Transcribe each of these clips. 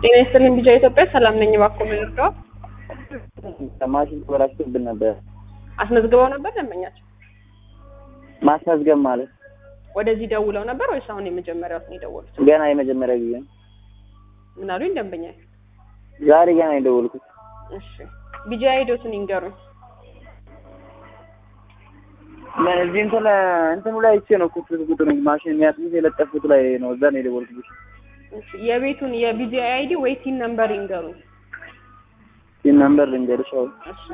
ጤና ይስጥልኝ ቢጃ ኢትዮጵያ ሰላም ነኝ። እባክዎ ምን ልርዳው? ማሽን ተበላሽቶብን ነበር። አስመዝግበው ነበር ደንበኛቸው? ማስመዝገብ ማለት ወደዚህ ደውለው ነበር ወይስ አሁን የመጀመሪያው ነው የደወሉት? ገና የመጀመሪያ ጊዜ ነው። ምን አሉኝ ደንበኛ? ዛሬ ገና የደወልኩት። እሺ ቢጃ ሂዶትን ይንገሩኝ። ምን እዚህ እንትን እንትኑ ላይ አይቼ ነው እኮ ስልክ ቁጥሩ ማሽን የሚያጥቡት የለጠፉት ላይ ነው። እዛ ነው የደወልኩት። እሺ የቤቱን የቢጂ አይዲ ወይ ቲን ነምበር ይንገሩኝ። ይህን ነምበር ልንገርሽ። አሁን እሺ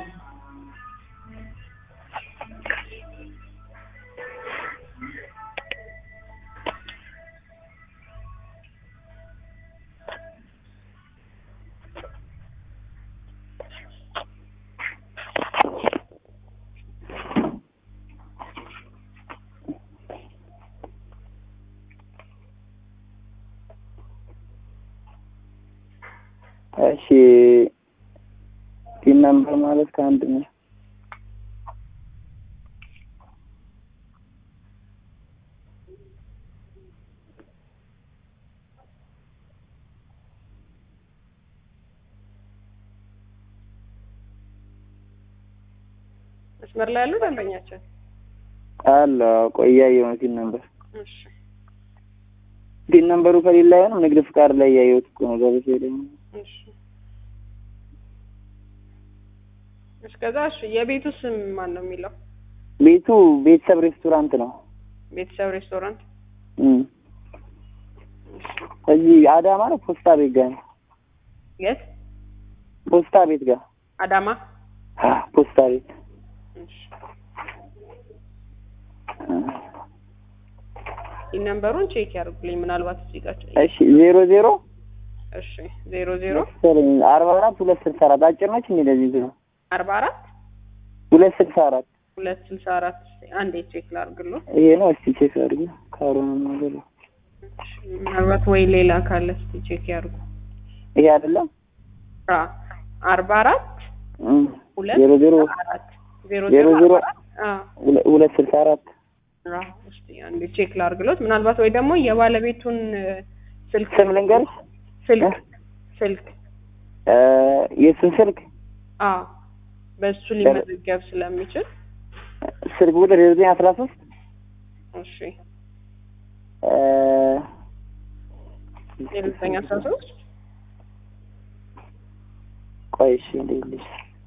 እሺ ፒን ነምበር ማለት ከአንድ ነው። መስመር ላይ ያሉ ደንበኛችን አለ ቆይ እያየሁ ነው ፒን ነምበር እሺ ፒን ነምበሩ ከሌላ አይሆንም። ንግድ ፍቃድ ላይ እያየሁት እኮ ነው። ገብቼ ደግሞ እሺ እሺ ከዛ እሺ የቤቱ ስም ማን ነው የሚለው? ቤቱ ቤተሰብ ሬስቶራንት ነው። ቤተሰብ ሬስቶራንት እም እዚህ አዳማ ነው። ፖስታ ቤት ጋር ነው። የት? ፖስታ ቤት ጋር አዳማ አ ፖስታ ቤት እሺ ይህ ነምበሩን ቼክ ያድርጉልኝ ምናልባት እዚህ ጋር እሺ ዜሮ ዜሮ እሺ ዜሮ ዜሮ መሰለኝ አርባ አራት ሁለት ስልሳ አራት አጭር ነች እንዴ? ለዚህ ነው አርባ አራት ሁለት ስልሳ አራት ሁለት ስልሳ አራት አንዴ ቼክ ላድርግሎ ይሄ ነው። እስቲ ቼክ አድርጊ። ካሮን ነገር ምናልባት ወይ ሌላ ካለ እስቲ ቼክ ያድርጉ ይሄ አይደለም። አ አርባ አራት እም ሁለት ዜሮ ዜሮ አራት ዜሮ ዜሮ ዜሮ አርባ አራት አ ሁለ- ሁለት ስልሳ አራት አ እስቲ አንዴ ቼክ ላድርግሎት ምናልባት ወይ ደግሞ የባለቤቱን እ፣ ስልክ ስም ልንገርሽ ስልክ ስልክ እ የእሱን ስልክ አ በሱ ሊመዘገብ ስለሚችል ስልክ ቁጥር የዘጠኝ አስራ ሶስት እሺ እ የዘጠኝ አስራ ሶስት ቆይ እሺ ልልሽ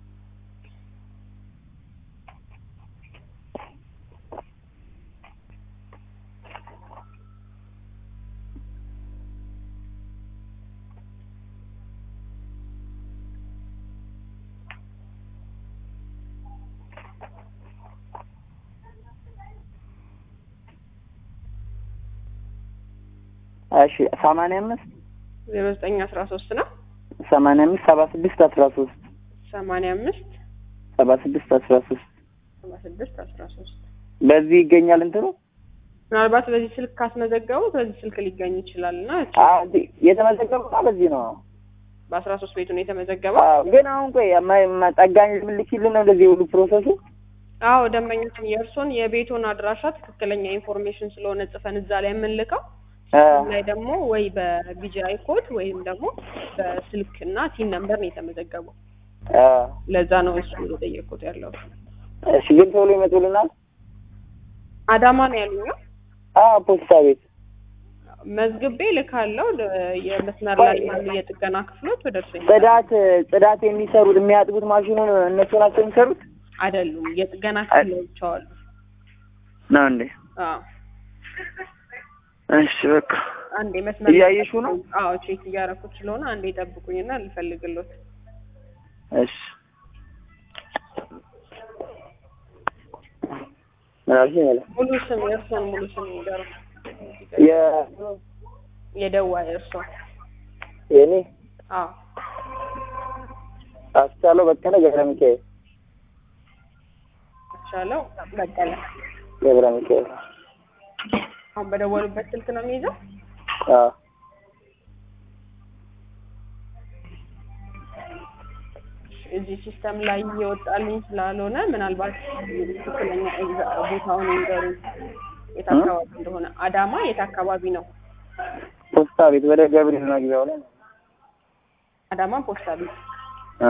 እሺ ሰማንያ አምስት ዜሮ ዘጠኝ አስራ ሶስት ነው ሰማንያ አምስት ሰባ ስድስት አስራ ሶስት ሰማንያ አምስት ሰባ ስድስት አስራ ሶስት ሰባ ስድስት አስራ ሶስት በዚህ ይገኛል እንትኑ ምናልባት በዚህ ስልክ ካስመዘገቡ በዚህ ስልክ ሊገኝ ይችላል እና አ የተመዘገበው በዚህ ነው። በአስራ ሶስት ቤቱ ነው የተመዘገበው። አዎ ግን አሁን ቆይ ማ- ማ- ጠጋኝ ልምልኪልን ነው እንደዚህ ሁሉ ፕሮሰሱ አዎ ደንበኞችን የእርሶን የቤቱን አድራሻ ትክክለኛ ኢንፎርሜሽን ስለሆነ ጽፈን እዛ ላይ የምንልከው አ ላይ ደግሞ ወይ በቢጂአይ ኮድ ወይም ደግሞ በስልክ እና ቲን ነምበር ነው የተመዘገበው። አ ለዛ ነው እሱ እየጠየቁት ያለው። እሺ ግን ቶሎ ይመጡልናል። አዳማ ነው ያሉኝ። አ ፖስታ ቤት መዝግቤ ልካለው። የመስመር ላይ ያሉ የጥገና ክፍሎች ወደ እርሱ ይመጣሉ። ጽዳት ጽዳት የሚሰሩት የሚያጥቡት ማሽኑን እነሱ ናቸው የሚሰሩት አይደሉም የጥገና ክፍሎች አሉ። ነው እንዴ? አዎ እሺ በቃ አንዴ መስመር ላይ እያየሽው ነው? አዎ ቼክ እያደረኩት ስለሆነ አንዴ ጠብቁኝና ልፈልግሎት። እሺ ምን አልሽኝ? አለ ሙሉ ስም የእርሶን ሙሉ ስም ይንገሩ። የ የደዋይ እርሶ? የኔ አዎ አስቻለው በቀለ ገብረ ሚካኤል ቻለው በቀለ። ገብረ ሚካኤል አሁን በደወሉበት ስልክ ነው የሚይዘው? አ እዚህ ሲስተም ላይ እየወጣልኝ ስላልሆነ ምናልባት ትክክለኛ ኤግዛ- ቦታውን ይንገሩ የት አካባቢ እንደሆነ። አዳማ የት አካባቢ ነው? ፖስታ ቤት ወደ ገብርኤል መግቢያው ላይ አዳማ ፖስታ ቤት እ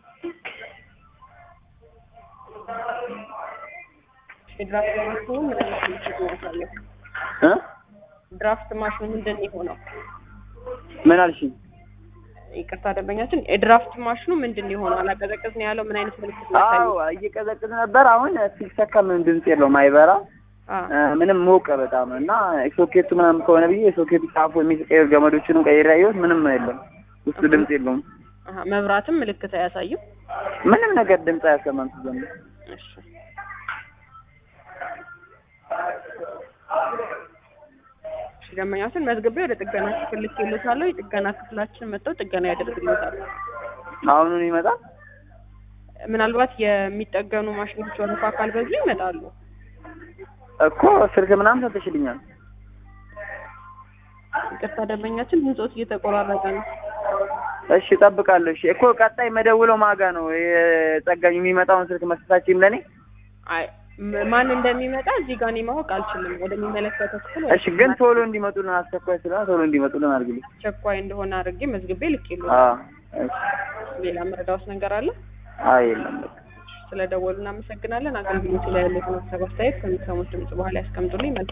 የድራፍት ማሽኑ ምን አይነት ምልክት ነው ያሳየው? እ ድራፍት ማሽኑ ምንድን ነው የሆነው? ምን አልሽኝ? ይቅርታ ደንበኛችን የድራፍት ማሽኑ ምንድን ነው የሆነው? አላቀዘቀዝ ነው ያለው ምን አይነት ምልክት ነው አዎ ያሳየው? እየቀዘቀዘ ነበር። አሁን ሲሰካ ምንም ድምፅ የለውም፣ አይበራ አ እ ምንም ሞቀ በጣም እና ሶኬቱ ምናምን ከሆነ ብዬ የሶኬቱ ጫፉ የሚቀየር ገመዶችንም ቀይሬ ያየሁት ምንም የለም፣ ውስጡ ድምፅ የለውም። አሀ መብራትም ምልክት አያሳይም። ምንም ነገር ድምፅ አያሰማም ሲጀምር። እሺ እሺ ደንበኛችን መዝግቤ ወደ ጥገና ክፍል ልኬልዎታለሁ። የጥገና ክፍላችን መጥተው ጥገና ያደርግልዎታል። አሁኑን ይመጣል። ምናልባት የሚጠገኑ ማሽኖች ወረፋ ካልበዙ ይመጣሉ። እኮ ስልክ ምናምን ሰጥሽልኛል። ይቅርታ ደንበኛችን ድምፆት እየተቆራረጠ ነው። እሺ እጠብቃለሁ። እሺ እኮ ቀጣይ መደውለው ማጋ ነው የጠጋኝ የሚመጣውን ስልክ መስጠታችሁም ለእኔ አይ ም- ማን እንደሚመጣ እዚህ ጋር እኔ ማወቅ አልችልም። ወደሚመለከተው ክፍል እሺ ግን ቶሎ እንዲመጡልን አስቸኳይ ስለሆነ ቶሎ እንዲመጡልን አድርግልኝ። አስቸኳይ እንደሆነ አድርጌ መዝግቤ አዎ ልኬልዎታል። እሺ ሌላ መረዳዎት ነገር አለ? አይ የለም በቃ ስለደወሉ እናመሰግናለን። አገልግሎቱ ላይ ያሉትን ሀሳብ አስተያየት ከሚሰሙት ድምጽ በኋላ ያስቀምጡልኝ። መልካም